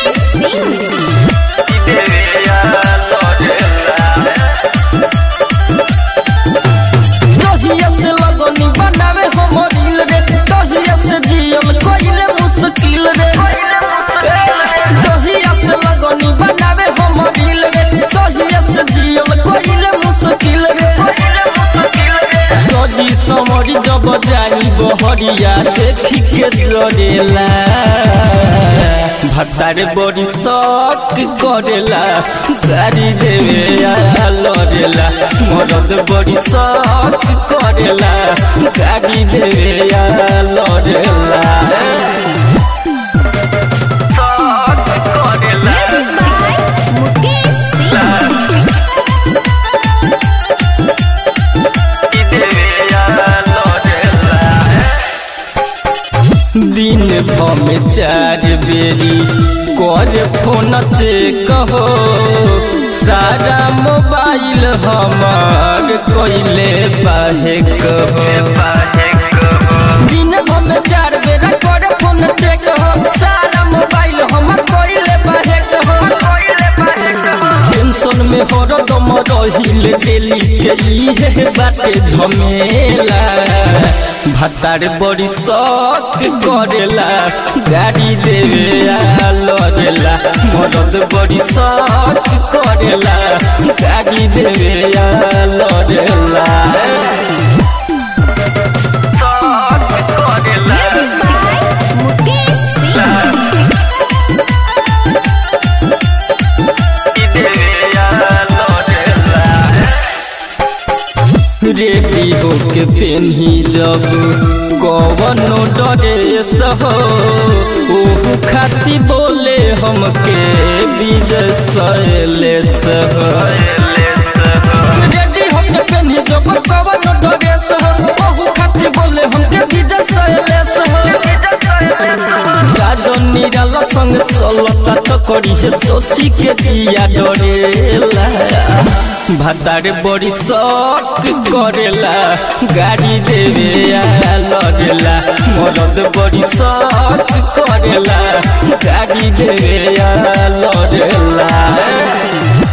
सिंह दहिया से लगनी बनावे हम रील रे दहिया से जियल कोइले मुश्किल रे दहिया से लगनी बनावे हम रील रे दहिया से जियल कोइले मुश्किल रे सजी समरी जब जाई बहरिया देखी के जरेला भट्टारे बड़ी शौक करेला गाड़ी देवे आ लड़ेला मरद बड़ी शौक करेला गाड़ी देवे आ लड़ेला शौक करेला म्यूजिक बाय मुकेश सिंह दिन भमे चार बेरी कर फोन चेक हो सारा मोबाइल हमार कोइले बाहे कहो दिन भमे चार बेरा कर फोन चेक हो सारा मोबाइल हमार कोइले बाहे कहो टेंशन में हरदम रहिल डेली के इहे बाटे झमेला भतार बड़ी शौक करेला गाड़ी देवे आ लड़ेला मरद बड़ी शौक करेला गाड़ी देवे आ लड़ेला शौक करेला music by Mukesh Singh ready होके पेन्ही जब कवनो ड्रेस हो ओहू खाती बोले हमके विजय शैलेश हो रेडी होके पेन्ही जब कवनो ड्रेस हो ओहू खाती बोले हमके विजय शैलेश हो राजन निराला संग चलता तो करी है सोची के दिया डरेला भातारे बड़ी शौक करेला गाड़ी देवे आ लड़ेला मरद बड़ी शौक करेला गाड़ी देवे आ लड़ेला